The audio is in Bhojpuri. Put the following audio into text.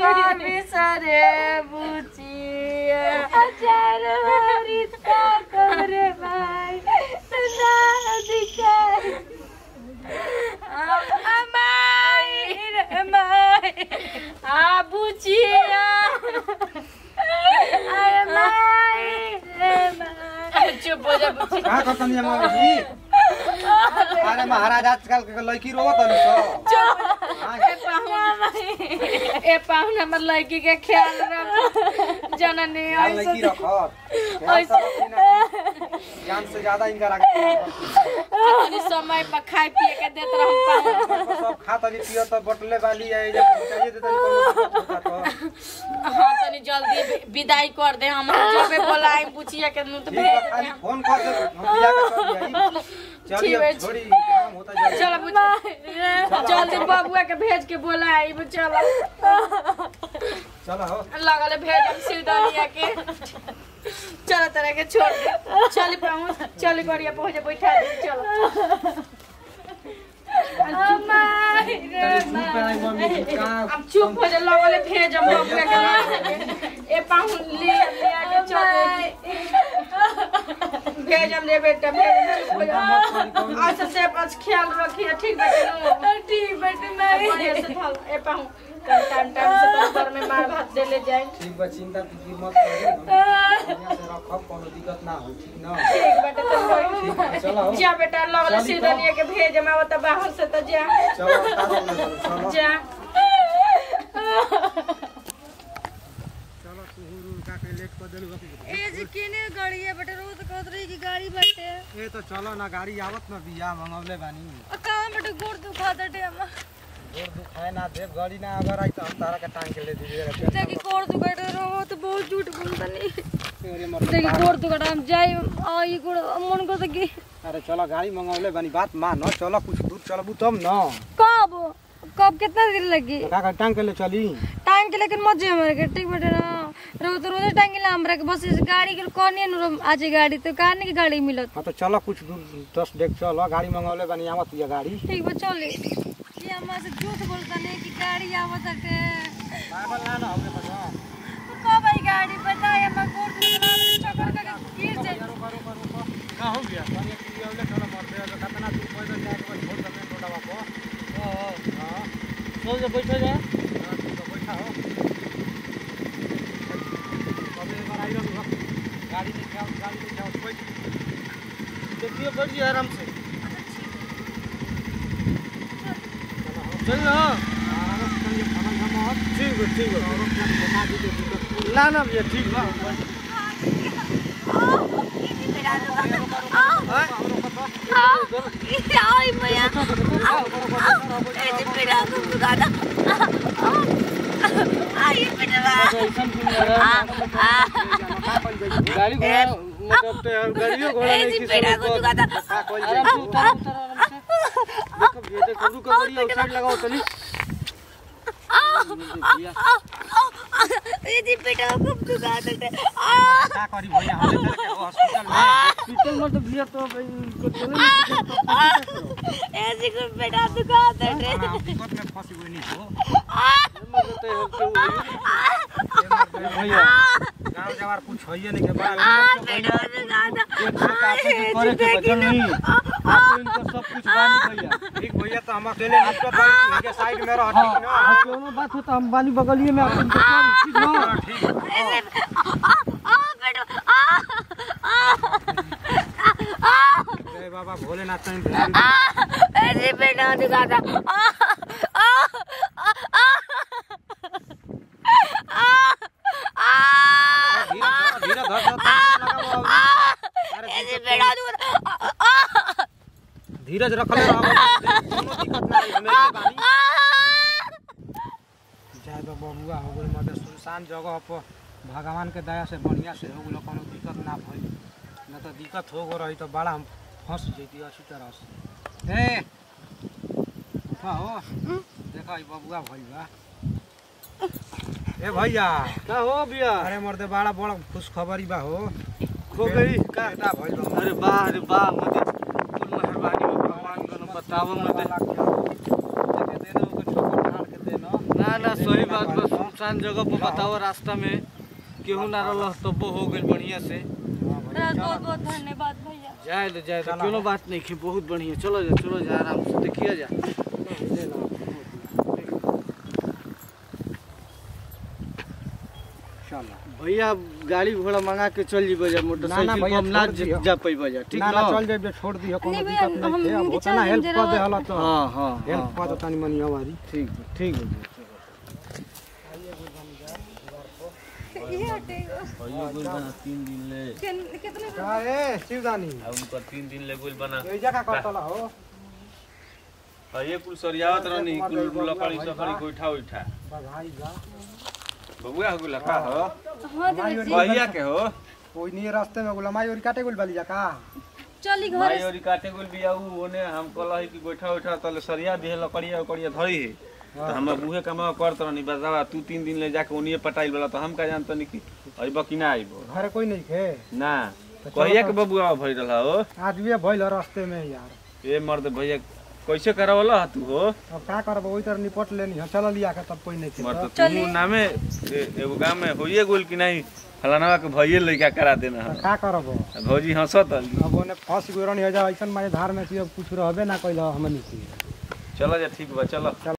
बिसरे बुचिया हजार बारी ताकरे भाई ना दिखाई अमाई रे माई आ बुचिया अरे माई रे माई चुप हो जा बुची का करतनी हम अभी अरे महाराज आजकल के लड़की रोवत हन सो ए पाहुन ए पाहुन हमर लड़की के ख्याल रख जननी हां लड़की ऐसे रखत जान से ज्यादा इनका आगे तनी समय पर खाए पिए के देत रहम पाहुन सब खा तनी पियो तो बटले वाली है जब चाहिए तो तनी कोनो दिक्कत होता तो हाँ तनी जल्दी वि- विदाई कर दे हम जबे बोलाई बुचिया के नु तो ठीक बा भेज खाली दे फोन कर दे हम बिया का कर दिया चलिए ठीक है। अब छोड़ी काम होता जाए चलो बुची जल्दी बबुआ के भेज के बोलाई चलो चलो हो लगल भेज हम सिरदरिया के चलो तरह के छोड़ दे चल पहुंच चल गरिया पहुंच बैठा दे चलो अमाई रे चूप पे आई मम्मी का अब चुप हो जा लगल भेज हम बबुआ के ए पाहुन ले ले के चल भेज हम ले बेटा भेज चुप हो जा अच्छा से बस ख्याल रखिए ठीक बेटे ठीक बेटे मैं से थल ए पाहुन टाइम टाइम से तो घर में मार भात दे ले जाए ठीक बा चिंता फिक्र मत करिए बढ़िया से रखब कोनो दिक्कत ना हो ठीक ना ठीक बेटे तो ठीक बा, चलो हो जा बेटा लगल चली सीधा तो। लिए के भेज हम आवत बाहर से तो जा चलो तारो ना चलो जा चलो तू हुरू का के लेट कर देलु ए जी केने गाड़ी है बेटा रोज कहत रही कि गाड़ी बाटे ए तो चलो ना गाड़ी आवत ना बिया मंगवले बानी आ कहां बेटा गोड़ दुखा दटे हम गोड़ दुखाए ना देव गाड़ी ना अगर आई तो हम तारा के टांग के ले दीजिए देखी गोड़ दुखा रहो तो बहुत झूठ बोलतनी अरे मर देखी गोड़ दुखा हम जाई आ ई गोड़ मन को देखी अरे चलो गाड़ी मंगवले बानी बात मान चलो कुछ दूर चलबू तब ना कब कब कितना दिन लगी का का टांग के ले चली टाइम के लेकिन मत जाए हमारे के ठीक बेटा ना रोज तो रोज टाइम के लिए हमरा के बस इस गाड़ी के कहनी न आज गाड़ी तो कहने की गाड़ी मिलत हाँ तो चलो कुछ दूर दस डेक चलो गाड़ी मंगवले बानी आवत बिया गाड़ी ठीक बा चले ये हमरा से झूठ बोलतनी कि गाड़ी आवत हटे पागल ना ना हमरे बजा कब आई गाड़ी बताए हम गोड़ दुखा चक्कर का गिर जाए करो करो करो का हो गया पानी पी आवले चलो मर दे कितना दूर पैदल जाए तो छोड़ दे छोटा बापो हां हां चल जा बैठो जा तो बैठा हो कब एक बार आई रहो गाड़ी में जाओ गाड़ी में जाओ बैठ देखिए बैठ जा आराम से चल ना ठीक है ठीक है ना ना भैया ठीक बा आई मैया ऐसे पेड़ा को दुकाना आई पेड़ा गाड़ी घोड़ा मतलब तो यार गाड़ियों घोड़ा नहीं ऐसे किसी पेड़ा को दुकाना आराम से उतर उतर आराम से देखो भैया देखो रुको बढ़िया उस साइड लगाओ चली भैया ऐसे पेड़ा को दुकाना का करी भैया हम ले चले के हॉस्पिटल में हॉस्पिटल में तो भैया तो भाई इनको चले ऐसे को पेड़ा दुकाना हाँ, दिक्कत में फंसी हुई नहीं हो मत तो हेल्प हुई भैया गांव जवार कुछ होइए नहीं के बाद पेड़ा दुकाना एक से काफी कुछ करे के वजन नहीं आप इनको सब कुछ बानी भैया ठीक भैया तो हम अकेले निकल पाए इनके साइड में रह ठीक ना हाँ क्यों बात हो तो हम बानी बगलिए में आप इनको कर ठीक ना हाँ, ठीक जय बाबा भोलेनाथ कहीं ध्यान दे। ऐसे पेड़ा दुकाना धीरे धीरे धर धर धर अरे ऐसे पेड़ा दुकाना धीरज रखले रहो कोनो दिक्कत ना रही हमें के बानी जाए तो बबुआ हो गई मदे सुनसान जगह पर भगवान के दया से बढ़िया से हो गलो कोनो दिक्कत ना भइल न तो दिक्कत हो गो रही तो बड़ा हम फंस जैती अच्छी तरह से ए उठा हो देखा ई बबुआ भइल बा ए भैया का हो भैया अरे मर्दे बड़ा बड़ा खुश खबरी बा हो खो गई का बेटा भइल बा अरे वाह अरे वाह मते कुल मेहरबानी हो भगवान को बतावो मते देके दे दो को छोकर ढाल के दे ना ना ना ना सही बात बा सुनसान जगह पर बताओ रास्ता में केहू ना रहल तब्बो हो गइल बढ़िया से बहुत बहुत धन्यवाद भैया जाए तो जाए तो कोनो बात नहीं है बहुत बढ़िया चलो जा चलो जा आराम से देखिए जा चलो भैया गाड़ी घोड़ा मंगा के चल जीबो जा मोटरसाइकिल भैया, पर हम ना छोड़ दियो। जा पैबो जा ठीक ना ना ना चल जाइए छोड़ दियो कोनो नहीं भैया, दिक्कत नहीं हम- है अब हमके होता ना चल हेल्प जरा- कर दे हला तो हाँ हाँ हेल्प हाँ कर दे तनी मनी हमारी ठीक बा, ठीक है ये हटेगा तीन दिन ले किन- कितने का रे शिवदानी अब उनका तीन दिन ले गोल बना ए जगह करतला हो और ये कुल सरियावत रहनी कुल लकड़ी सकड़ी गोइठा उठा बधाई जा बबुआ हो गेला का हो हाँ देवे जी भैया के हो कोई नहीं रास्ते में गुलामाई और काटे गुल वाली जा का चली घर भाई और काटे गोल बिया उ ओने हम कहल कि गोइठा उठा तले सरिया दिहे लकड़िया उकड़िया धरी है तो हम बूहे कमा करत रहनी बतावा तू तीन दिन ले जाके ओनिए पटाइल वाला तो हम का जानत नहीं कि अइबो कि ना अइबो घर कोई नहीं खे ना तो चलो कहिया तो। के बबुआ भइल रहा हो आज भी भइल रास्ते में यार ए मर्द भैया कैसे करावला तू हो अब का करब वही तरह निपट लेनी है चल लिया के तब कोई नहीं थे मर्द तो। तू नामे ए- एगो गांव में होइए गोल कि नहीं फलाना के भइए लइका करा देना तो है का करब भौजी हंसत हली अब ओने फंस गयो रहनी हो जा ऐसन मारे धार में कि अब कुछ रहबे ना कैल हमनी के चलो जा ठीक बा चलो